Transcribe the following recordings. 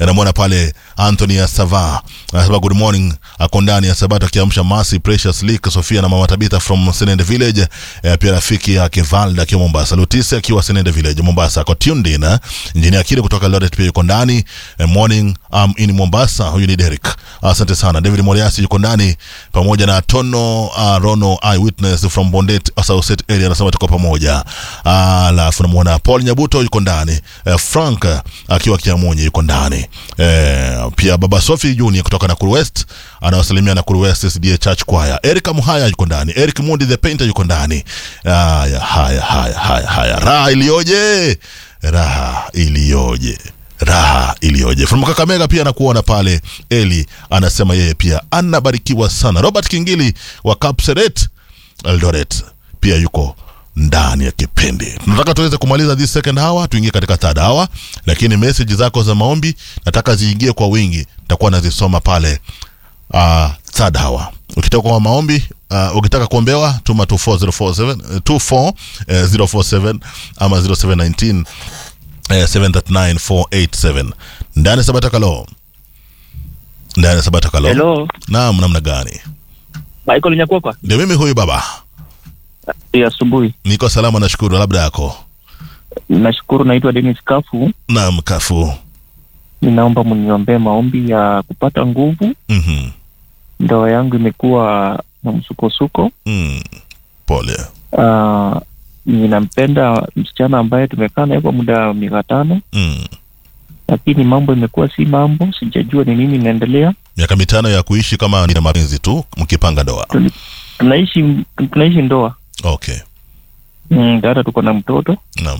namwona pale Anthony Asava anasema good morning, ako ndani ya Sabato akiamsha Masi Precious Leak Sofia na mama Tabitha from Senende Village. Eh, pia rafiki yake Valda akiwa Mombasa, Lutisi akiwa Senende Village Mombasa, ako tuned in. eh. Engineer Akili kutoka Lodet pia yuko ndani. Eh, morning um, in Mombasa, huyu ni Derek. Asante sana. David Moriasi yuko ndani pamoja na Tono uh, Rono Eyewitness from Bondet South area anasema tuko pamoja. Ah, Alafu namuona Paul Nyabuto yuko ndani. Eh, Frank eh, akiwa Kiamunyi yuko ndani. Eh, pia Baba Sofi Junior kutoka Nakuru West anawasalimia Nakuru West SDA Church Choir. Eric Muhaya yuko ndani. Eric Mundi the Painter yuko ndani. Haya haya haya haya haya. Raha iliyoje! Raha iliyoje! raha iliyoje from kakamega pia nakuona pale eli anasema yeye pia anabarikiwa sana robert kingili wa kapseret eldoret pia yuko ndani ya kipindi tunataka tuweze kumaliza this second hour tuingie katika third hour lakini meseji zako za maombi nataka ziingie kwa wingi nitakuwa nazisoma pale uh, third hour ukitaka kwa maombi uh, ukitaka kuombewa tuma 24047 uh, 24047 ama 0719 eh, 739487 ndani ya sabata kalo ndani ya sabata kalo Hello, naam namna gani Michael Nyakwakwa. ndio mimi huyu baba Ya asubuhi. niko salama nashukuru labda yako Nashukuru, naitwa Dennis Kafu. naam kafu Ninaomba mniombee maombi ya kupata nguvu. mm-hmm. Ndoa yangu imekuwa na msukosuko. mm. pole Uh, ninampenda msichana ambaye tumekaa naye kwa muda wa miaka tano, mm. lakini mambo imekuwa si mambo, sijajua ni nini inaendelea. miaka mitano ya kuishi kama ni mapenzi tu mkipanga ndoa Tunaishi tunaishi ndoa okay mm, hata tuko na mtoto naam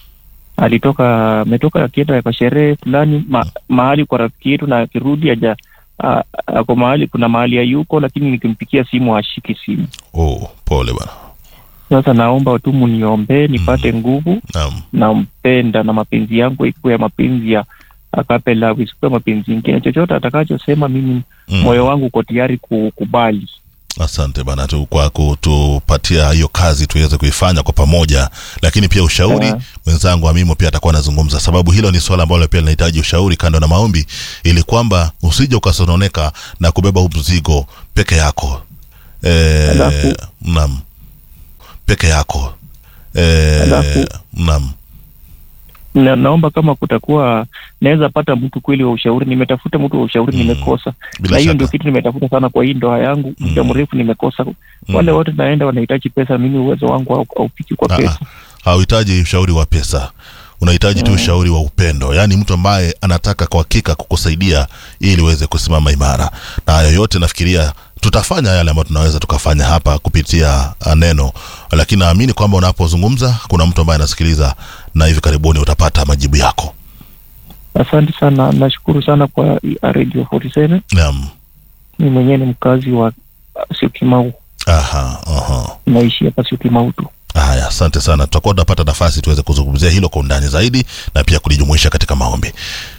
alitoka ametoka akienda kwa sherehe fulani ma, mahali kwa rafiki yetu, na akirudi aja a- ako mahali kuna mahali hayuko, lakini nikimpikia simu hashiki simu. oh, pole bana Sasa naomba tu muniombee nipate nguvu. naam Nampenda na mapenzi yangu ikuwe ya mapenzi ya akape love, isikuwe mapenzi ingine. Chochote atakachosema mimi, Mm. moyo wangu uko tayari kukubali. asante bana tu kwa kutupatia hiyo kazi tuweze kuifanya kwa pamoja lakini pia ushauri Yeah. mwenzangu amimo pia atakuwa anazungumza sababu hilo ni swala ambalo pia linahitaji ushauri kando na maombi ili kwamba usije ukasononeka na kubeba huu mzigo peke yako e, Alafu- naam peke yako e, Alafu- naam Na, naomba kama kutakuwa naweza pata mtu kweli wa ushauri. Nimetafuta mtu wa ushauri Mm. nimekosa, bila na hiyo shaka ndio kitu nimetafuta sana kwa hii ndoa yangu muda Mm. mrefu nimekosa. Wale wote naenda wanahitaji pesa, mimi uwezo wangu hau- haufiki kwa Ah, pesa. ah. hauhitaji ushauri wa pesa unahitaji tu ushauri wa upendo yaani mtu ambaye anataka kwa hakika kukusaidia ili uweze kusimama imara na hayo yote nafikiria tutafanya yale ambayo tunaweza tukafanya hapa kupitia ah, neno lakini naamini kwamba unapozungumza kuna mtu ambaye anasikiliza na hivi karibuni utapata majibu yako Asante sana, nashukuru sana kwa hii Radio 47. naam Mimi mwenyewe ni mkazi wa uh, Syokimau, aha, aha. naishi hapa Syokimau tu. haya asante sana tutakuwa tunapata nafasi tuweze kuzungumzia hilo kwa undani zaidi na pia kulijumuisha katika maombi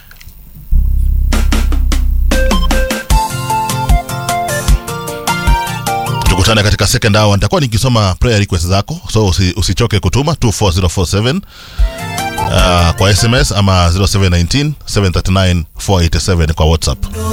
tukutane katika second hour nitakuwa nikisoma prayer request zako so usi, usichoke kutuma 24047 uh, kwa sms ama 0719 739 487 kwa whatsapp